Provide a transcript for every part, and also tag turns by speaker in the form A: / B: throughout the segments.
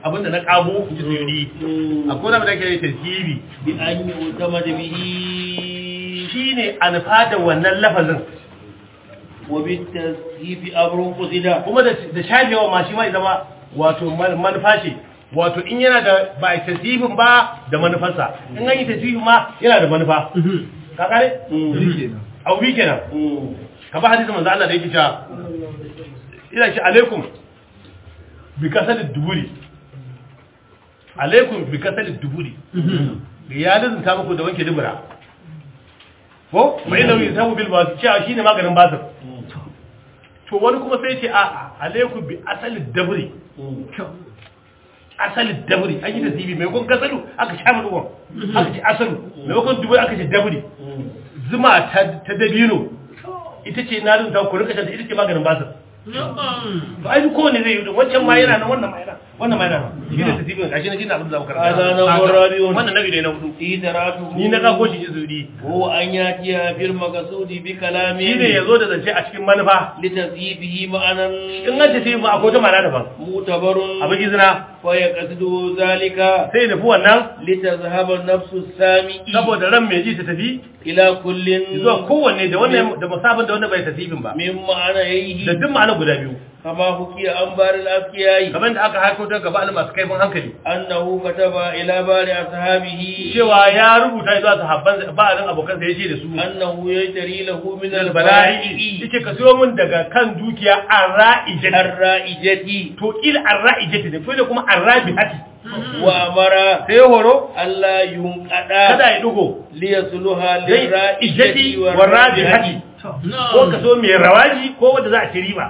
A: abinda na kago ji suyudi akwai wani da ke tarkibi
B: bi an yi utama da bihi
A: shine alfa da wannan lafazin
B: wa bi tashifi abrun qusida
A: kuma da da shafewa ma shi ma ya zama wato man- manufa ce wato in yana da ba a tasifin ba da manufarsa in an yi tasifin ma yana da manufa ka kare abu bi kenan ka ba hadisin manzo Allah da yake cewa ina ce alaikum bi kasal duburi alaikum bi kasal duburi ya lazunta muku da wanke dubura ko mai nauyi sabu bil basu cewa shine maganin basir to wani kuma sai ce a alaikum bi asali daburi asali daburi an yi da zibi mai kun kasalu aka sha mutuwan aka ce asalu mai kun duburi aka ce daburi zuma ta ta dabino ita ce na zunta ku rika shanta ita ce maganin basir to ai kowane zai yi din wancan ma yana nan wannan ma yana wannan ma yana nan shi ne tasibin gashi na shi na abin da za mu karanta
B: Hada na Rabi'un.
A: wannan nabi ne na hudu
B: idaratu
A: ni na kago shi izuri
B: ko an yatiya bil maqsudi bi kalami
A: shi ne yazo da zance a cikin manufa
B: li tasyibihi ma'anan
A: in an tafi ma akwai ta mana daban
B: mutabarun
A: abin izina
B: fa yaqsidu zalika
A: sai nufi wannan
B: li tazhaba nafsu sami'i
A: saboda ran mai ji ta tafi
B: ila kullin
A: zuwa kowanne da wannan da musabin da wanda bai tasibin ba
B: min ma'ana yayi
A: da duk ma'ana guda biyu
B: kama hukiya an baril afkiyai
A: kamar da aka haiko ta gaba masu kaifin hankali
B: annahu kataba ila bari ashabihi
A: cewa ya rubuta zuwa sahabban ba'alin abokansa ya ce da su
B: annahu yajri lahu min
A: albala'i
B: al-bala'i
A: yace ka siyo min daga kan dukiya arra'ijati
B: ar-ra'ijati
A: to il arra'ijati ne ko da kuma arrabihati
B: wa amara
A: sai horo
B: alla yunqada
A: kada ya dugo
B: li yasluha
A: dai
B: lira'ijati
A: ijati wa rabihati ko ka so mai rawaji ko wanda za a ci riba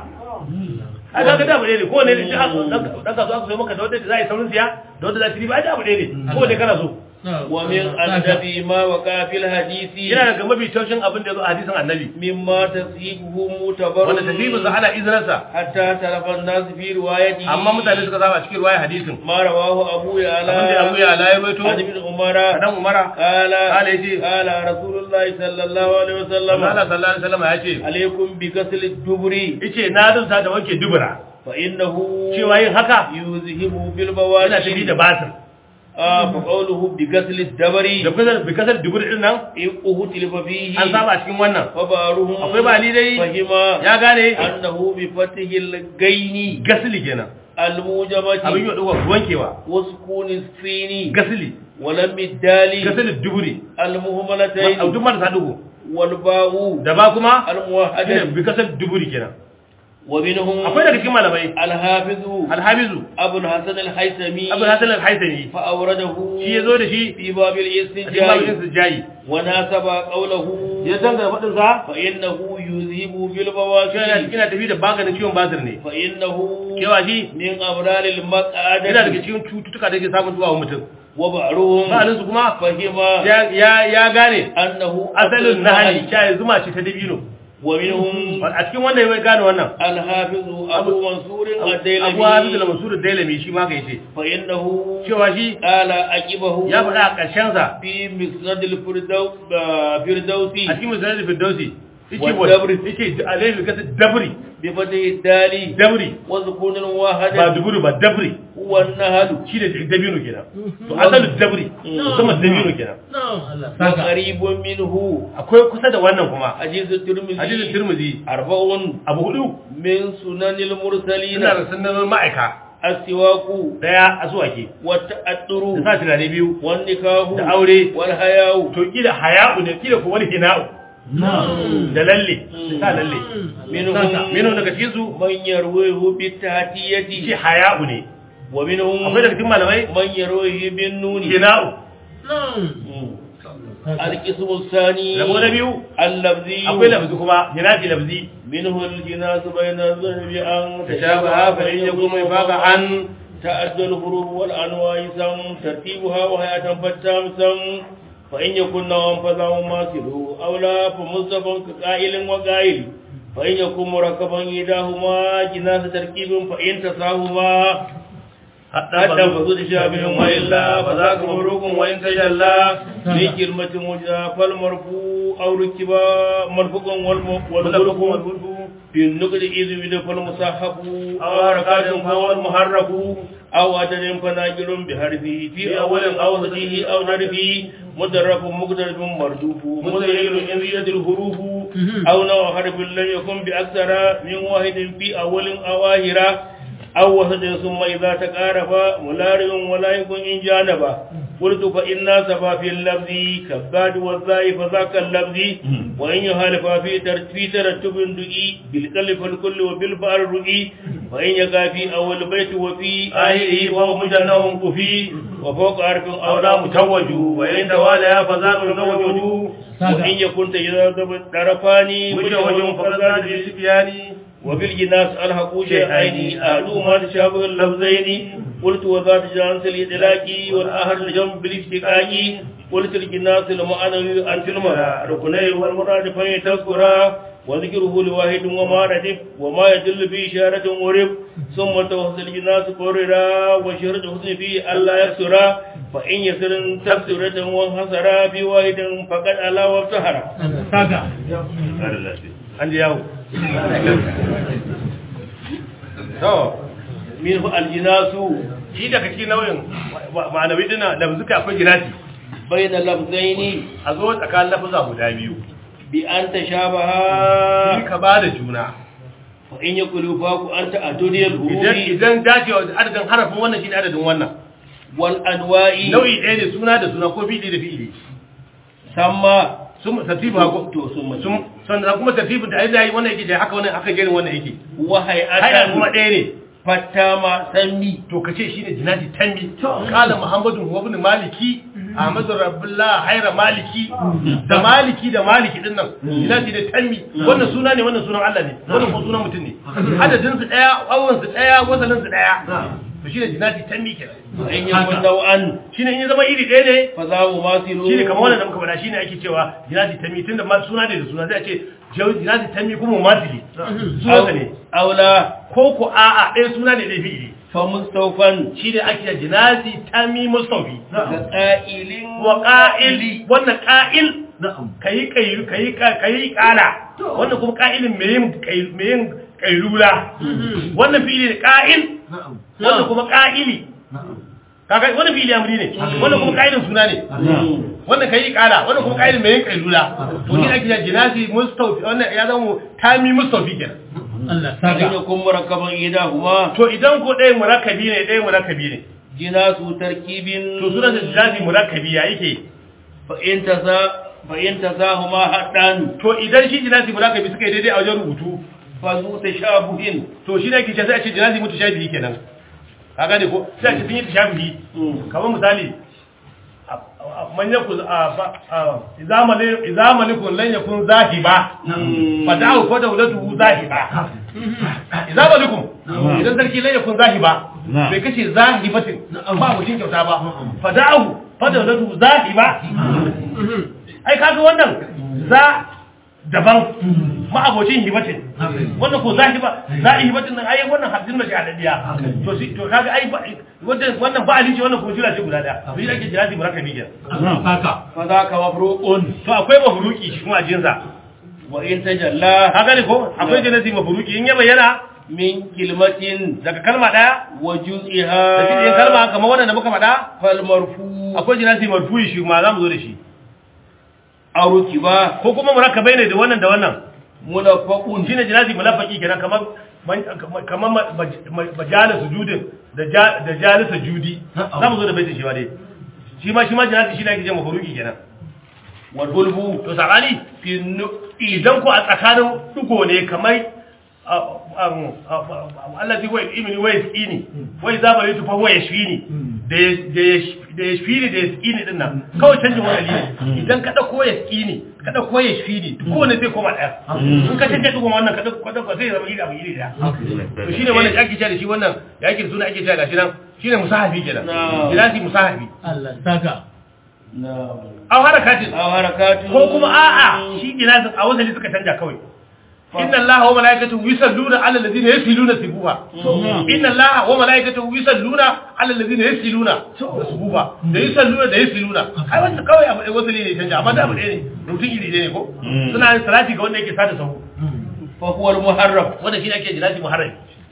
A: a ga da abu ne ko ne da dan ka so aka so maka da wanda za a yi saurin siya da wanda za a ci riba a da abu ne ko ne kana so
B: wa min adabi ma waqa fil hadisi
A: yana daga mafi taushin abin da ya zo a hadisin annabi
B: mimma tasibuhu mutabarrun
A: wanda tasibin sa ana izinarsa
B: hatta tarafa an-nas fi riwayati
A: amma mutane suka saba cikin ruwaya hadisin
B: ma rawahu abu ya'la
A: abin da abu ya ala ya rawaito
B: عن ابن عمر
A: dan umara
B: قال
A: قال يجي.
B: قال رسول الله صلى الله عليه وسلم
A: Allah sallallahu alaihi wasallam ya ce
B: عليكم بغسل الدبر
A: yace na dunta da wanke dubura
B: فإنه
A: cewa yin haka
B: يذهب
A: yana
B: بالبواسير
A: tafi da batir
B: آه فقوله بغسل الدبر
A: da kasar bi kasar dubur din nan
B: إقه تلف فيه
A: an saba a cikin wannan
B: فبارهم
A: akwai ba ni dai
B: فهم
A: ya gane
B: أنه بفتح الغين
A: gasili kenan abin
B: الموجبة
A: yi wa wankewa
B: وسكون السين
A: gasili
B: ولم الدال
A: gasili duburi
B: المهملتين
A: duk marasa dugu
B: والباء
A: da ba kuma shine
B: الموحدة
A: bi kasar duburi kenan
B: ومنهم
A: akwai daga cikin malamai
B: الحافظ
A: alhabizu
B: أبو الحسن الحيثمي
A: abu hasan al-haythami
B: فأورده
A: shi yazo da shi
B: في باب
A: a cikin
B: الاستنجاء
A: babin sujjayi
B: وناسب قوله
A: ya danga fadin sa
B: فإنه يذهب
A: cewa yana
B: بالبواسير
A: cikin tafi da maganin ciwon basir ne
B: فإنه
A: cewa shi
B: من أمرار
A: yana daga
B: المقعدة
A: cikin cututtuka da ke samun zuwa wa mutum
B: وبعضهم
A: sa'anin su kuma
B: فهم
A: ya ya ya gane
B: أنه
A: asalin nahali shayi zuma ce ta dabino
B: ومنهم
A: a cikin wanda ya gane wannan
B: الحافظ أبو منصور
A: abu hafiz da
B: الديلمي
A: mansur dailami shi ma ka yace
B: فإنه
A: cewa shi
B: قال أجبه
A: ya faɗa a ƙarshen sa
B: في مسند الفردوس فردوسي
A: a cikin misalin firdausi
B: Wa
A: yace wa
B: dabri.
A: yace alaihi kasa dabri
B: بفتح الدال
A: dabri
B: وسكون
A: ba
B: واحد
A: duburu ba dabri
B: هو النهل
A: shi ne dabino kenan to asalin dabri kuma dabino kenan
B: وقريب منه
A: akwai kusa da wannan kuma
B: حديث الترمذي
A: hadisin tirmidhi
B: أربع
A: abu hudu
B: من سنن المرسلين
A: ina da sunan ma'aika
B: السواك
A: daya asuwake
B: والتأطر
A: da sa tunani biyu
B: والنكاه
A: da aure
B: والحياء
A: to kila haya'u ne kila ko wani hina'u da lalle da sa lalle
B: منهم
A: minu daga cikin su
B: من يرويه
A: ce
B: بالتحتية
A: haya'u ne
B: ومنهم
A: akwai daga cikin malamai
B: من يرويه بالنون
A: hina'u
B: القسم الثاني
A: rabo na biyu
B: اللفظي
A: akwai lafzi kuma hinafi lafzi
B: منه الجناس بين الذهب أن
A: tashabaha fa in yakum ifaqa an
B: تأدى الحروف والأنواع سم ترتيبها وهي تنفتام سم فإن يكن نوعا فذا ماثل أو لا فمصطفى كقائل وقائل فإن يكن مركبا إيداهما جناس تركيب فإن تساهما حتى فزود شابه وإلا فذاك مبروك وإن تجلى في كلمة مجزى فالمرفوع أو ركبا مرفوع والمرفوع في النقد إذ يد فالمصحف أو حركات فهو المحرك أو عدد فناجر بحرفه في أول أو وسطه أو نرفه مدرف مقترب مردوف مدلل إن زيادة الحروف أو نوع حرف لم يكن بأكثر من واحد في أول أو آخرة أو وسط ثم إذا تقارب ملارع ولا يكن إن جانبا قلت فإن سفا في اللفظ كباد والزاي فذاك اللفظ وإن يخالف في ترتيب في ترتب دقي بالقلب الكل وبالبار رقي وإن يقع في أول بيت وفي آخره فهو مجنه كفي وفوق عرف أو لا متوج وإن توالى فذاك متوج وإن يكن تجذب طرفان متوج فذاك بالسبيان وفي الجناس ألحقوا شيئين أحدهما تشابه اللفظين قلت وذات جانس الإدلاك والآخر الجنب بالاشتقاق قلت الجناس المعنوي أنت المرأة ركنين والمراد فهي تذكرا وذكره لواحد وما ردف وما يدل بإشارة ورب ثم توصل الجناس قررا وشرط حسن فيه ألا يكسرا فإن يسر تكسرة وانحسرا في واحد فقد ألا وابتهرا
A: an ji yawo to
B: min aljinasu
A: shi daga cikin nau'in ma'anawi dina lafzuka akwai jinasi
B: bayna lafzaini
A: a zo tsakanin lafuza guda biyu
B: bi an
A: shi
B: tashabaha
A: ka ba da juna
B: fa in yakulu faku anta adudiyal
A: idan
B: hurufi
A: idan dacewa adadin harafin wannan shi ne adadin wannan
B: wal anwa'i
A: nau'i ɗaya ne suna da suna ko fi'ili da fi'ili
B: samma
A: sun tartibu hako
B: to summa
A: sun sannan kuma tartibin da ai zai wannan yake da haka wannan haka gerin wannan yake
B: wa
A: haya kuma
B: hay'atan
A: ɗaya ne
B: fattama sammi
A: to kace shine jinati tammi qala muhammadu huwa ibn maliki ahmadu rabbullah hayra maliki da maliki da maliki din nan jinati da tammi wannan suna ne wannan sunan Allah ne wannan kuma sunan mutum ne adadin su daya awon su daya wasalin su daya to shine jinati tammi kenan
B: wa in yakun daw'an
A: shine in ya zama iri ɗaya ne
B: fa za mu masilu
A: shine kamar wannan da muka faɗa shine ake cewa jinati tammi tunda ma suna ne da suna zai ce jinati tammi kuma masili sunansa ne
B: aula
A: ko ko a'a ɗaya suna ne ɗaya fi'ili
B: fa mustawfan
A: shi ne ake da jinazi tammi mustafi
B: ga qa'ilin
A: wa ƙa'il wannan ƙa'il kayi kayi kayi kayi ƙala wannan kuma ƙa'ilin mai yin kai- mai yin ƙailula wannan fi'ili ne ƙa'il wannan kuma ƙa'ili kaga wannan fi'ili amri ne wannan kuma ƙa'ilin suna ne wannan kayi ƙala wannan kuma ƙa'ilin mai yin ƙailula to shi ake da jinazi mustafi wannan ya zama tami mustafi kenan
B: fa in yakun murakkaban idahuma
A: to idan ko ɗaya murakkabi ne ɗaya murakkabi ne
B: jinasu tarkibin
A: to sunan da jinazi murakkabi ya yake
B: fa in tasa fa in tasahuma haddan
A: to idan shi jinasi murakabi suka yi daidai a wajen rubutu
B: fa zu tashabuhin
A: to shi ne ke ce sai a ce jinasi mutu shafihi kenan ka gane ko sai a ce sun yi tashabihi kamar misali a- a- man yaku idza malikun lan yakun zahiba fa da'u fa dawlatuhu zahiba idza malikun idan sarki lan yakun zahiba bai kace zahibatin ba mutum kyauta ba fa da'u fa dawlatuhu zahiba ai kaga wannan za daban ma'abocin hibatin wannan ko zahi ba zahi hibatin nan ai wannan hadin mashi adadiya to shi to kaga ai ba- wannan wannan ba alici wannan ko jira ce guda daya to shi ake jira murakabi kenan
B: fa zaka mafruqun
A: to akwai mafruki shi kuma a jinsa
B: wa in tajalla
A: ka gane ko akwai jinasi mafruki in ya bayyana
B: min kilmatin
A: daga kalma daya
B: wa
A: da
B: juz'iha
A: cikin kalma kamar wannan da muka faɗa
B: fal marfu
A: akwai jinasi marfu'i shi kuma za mu zo da shi
B: aruki ba
A: ko kuma murakabai ne da wannan da wannan
B: munaffaqun
A: shine jinasi mulafaki kenan kamar man- kamar ma- ma- ma- majalis sujudin da ja- da jalisa judi za mu zo da baitin shi ma dai shi ma shi ma jinasi shi ne ake ce mafaruki kenan
B: wal bulbu
A: to sabani
B: fi nu
A: idan ko a tsakanin dugo ne kamar Allah zai wai imini wai tsini wai za bari tufa wai shini da ya- da ya da ya shini da ya tsini din nan kawai canjin wani ne idan ka dauko ya tsini ka dauko ya shini ko ne zai koma daya in ka canje dugon wannan ka dauko ka dauko zai zama iri abu iri daya to shine wannan da ake cewa da shi wannan ya ake da suna ake cewa gashi nan shine musahabi kenan
B: Na'am.
A: ilasi musahabi
C: Allah saka
B: na
A: aw harakatin
B: aw harakatu
A: ko kuma a'a shi ilasin a wasali suka canja kawai inna allaha wa malaikatahu yusalluna ala alladhina yasiluna sibuha inna allaha wa malaikatahu yusalluna ala alladhina yasiluna sibuha da yusalluna da yasiluna ai wannan kawai abu wasali ne canja amma da abu ɗaya ne rubutun iri ɗaya ne ko suna yin salati ga wanda yake sada sahu
B: fa huwa al muharram
A: wanda shi ne ake jilati muharram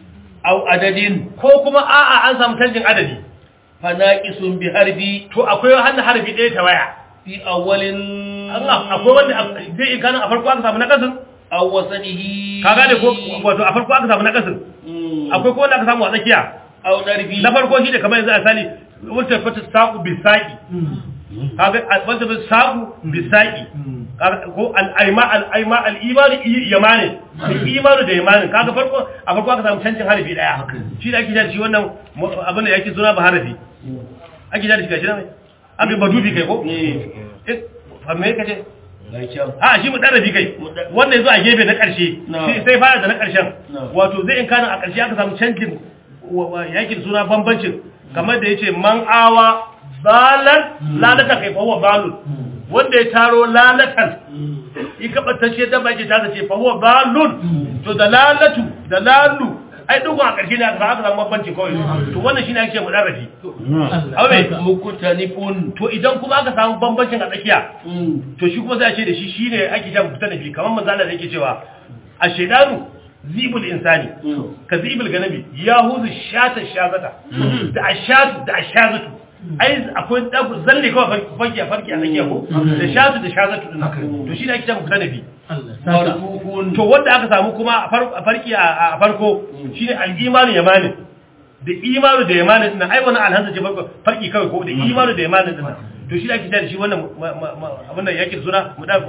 B: au adadin
A: ko kuma a'a an samu canjin adadi
B: fanaqisun bi harbi
A: to akwai hannun harfi ɗaya ta waya
B: fi awwalin
A: Allah akwai wanda zai in kana a farko aka samu nakasin
B: aw wasanihi
A: ka gane ko wato a farko aka samu nakasin akwai ko wanda aka samu a tsakiya
B: aw darbi
A: na farko shi ne kamar yanzu a sali wata fata saku bi saki kaga wata fata saku bi saki ko al-aima al-aima al-iman yamani al-iman da yamani kaga farko a farko aka samu cancin harafi daya shi da ake da shi wannan abin da yake suna ba harafi ake da shi gashi nan aka ba dubi kai ko eh fa me kace a shi mu darabi kai wanda yazo a gefe na karshe sai fara da na karshen wato zai in kana a karshe aka samu cancin yakin suna bambancin kamar da yace man awa balan lalata kai fahuwa balun wanda ya taro lalatan yi kabatacce da baki ta ce fahuwa balun to da lalatu da lalu ai dugun a ƙarshe ne aka samu bambanci kawai to wannan shine ake mu daraji aure
B: mukutanifun
A: to idan kuma aka samu bambancin a tsakiya to shi kuma za a ce da shi shine ake jan mutanafi kamar manzo Allah yake cewa a shaydanu zibul insani ka zibul ganabi ya huzu shata shazata da ashatu da ashazatu ai akwai zalle kawai farki a farki a tsakiya ko da shatu da shazatu din to shi ne ake cewa ganabi to wanda aka samu kuma a farki a farko shine al-imanu yamani da imanu da yamani din ai wannan alhanza ce farko farki kawai ko da imanu da yamani din to shi ne ake cewa shi wannan abin da yake suna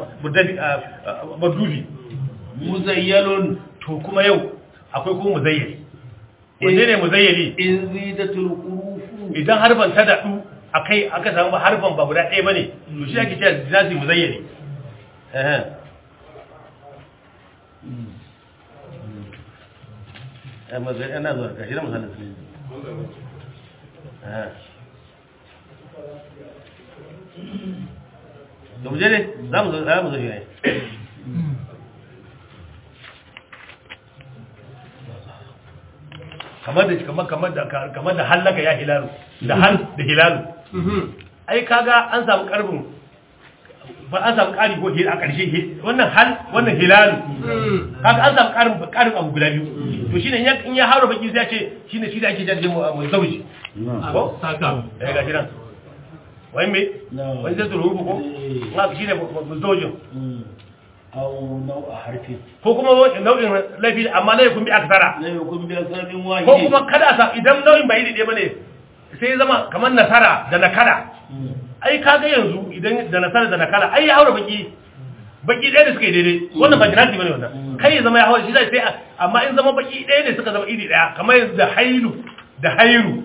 A: mudabi
B: muzayyalun
A: to kuma yau akwai kuma muzayyali wanne ne muzayyali
B: in zidatul hurufu
A: idan harban ta dadu akai aka samu ba harban ba guda ɗaya bane to shi ake cewa zazi muzayyali eh eh mazai ana zuwa kashi da misalin su eh to mu je ne za mu zo za mu zo shi ne kamar da kamar kamar da kamar da halaka ya hilalu da hal da hilalu ai kaga an samu karbin ba an samu kari ko a karshe wannan hal wannan hilalu kaga an samu karin karin abu guda biyu to shine in ya hauro baki sai ya ce shine shi da ake jaje mu mu zauji ko
C: saka
A: eh ga shiran wai me wai zai turu ko ma shine mu zaujin
B: au nau'a harfi
A: ko kuma nau'in laifi amma na yakun bi aksara
B: la yakun bi asarin
A: ko
B: wahid
A: kuma kada sa idan nau'in bai daidai bane sai ya zama kamar nasara da nakala ai kaga yanzu idan da nasara da nakala ai ya haura baki baki ɗaya da suka yi daidai wannan ba jinasi bane wannan kai ya zama ya haura shi zai sai amma in zama baki ɗaya ne suka zama iri ɗaya kamar yanzu da hailu da hairu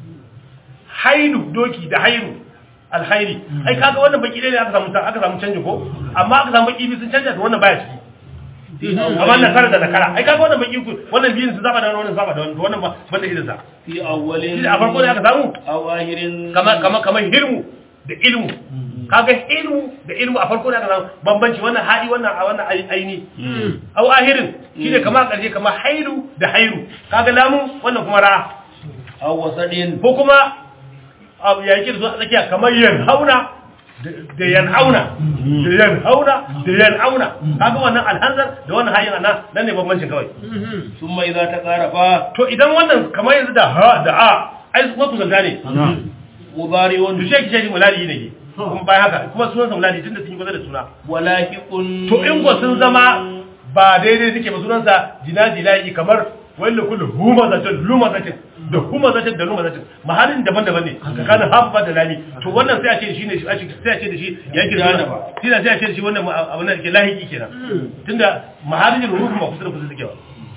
A: hailu doki da hairu alhairi ai kaga wannan baki ɗaya ne aka samu aka samu canji ko amma aka samu baki biyu sun canja to wannan baya ciki amma nasara da nakara ai kaga wannan baki uku wannan biyun su zaba da wannan zaba da wannan to wannan ba banda irin sa
B: fi awwalin
A: shi a farko ne aka samu
B: aw ahirin
A: kamar kamar kamar hilmu da ilmu kaga ilmu da ilmu a farko ne aka samu bambanci wannan hadi wannan a wannan ai- aini aw ahirin shine kamar karshe kamar hailu da hairu kaga lamu wannan kuma ra
B: aw wasadin
A: ko kuma abu ya yake da zuwa tsakiya kamar yanhauna da yanhauna da yanhauna da yanhauna kaga wannan alhanzar da wannan hayin ana nan ne bambancin kawai
B: summa idza taqarafa
A: to idan wannan kamar yanzu da ha da a ai kuma kusanta ne
B: mudari'un
A: to shi ke mulali ne kuma bayan haka kuma sunan sa mulali tunda sun yi kusa da suna
B: walahiqun
A: to in ko sun zama ba daidai suke ba sunan sa jinaji lahi kamar wanda kullu huma zatin luma zatin da huma zatin da luma zatin mahallin daban-daban ne tsakanin habba da lami to wannan sai a ce shi ne sai a ce da shi ya ke suna shi sai a ce da shi wannan abin da ke lahiki kenan tunda mahallin ruhu ba kusa da kusa suke ba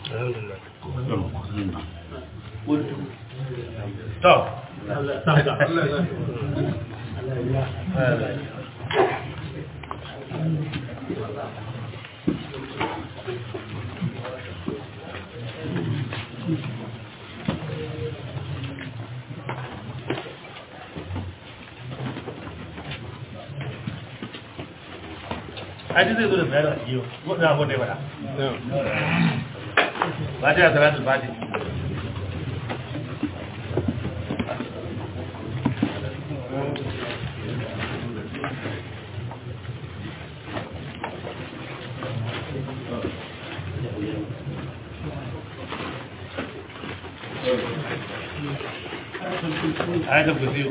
B: qultu
A: to
C: saka
A: aji zai zo da bayanin a jiyo wadda abu da ya bada ba ta yi salatul fati ayatul kursiyu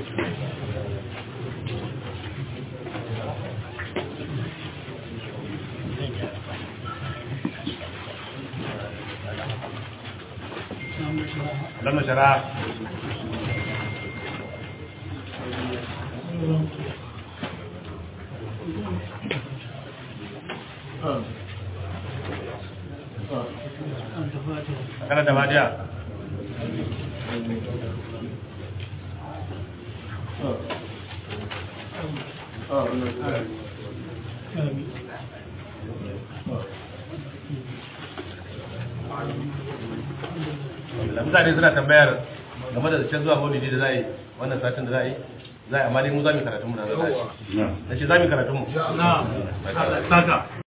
A: lamma shara kana da badiya da mutane suna tambayar game da zancen zuwa maulidi da za a yi wannan satin da za a yi za a yi amma dai mu za mu yi karatun mu na za a yi na ce za mu yi karatun mu
C: na saka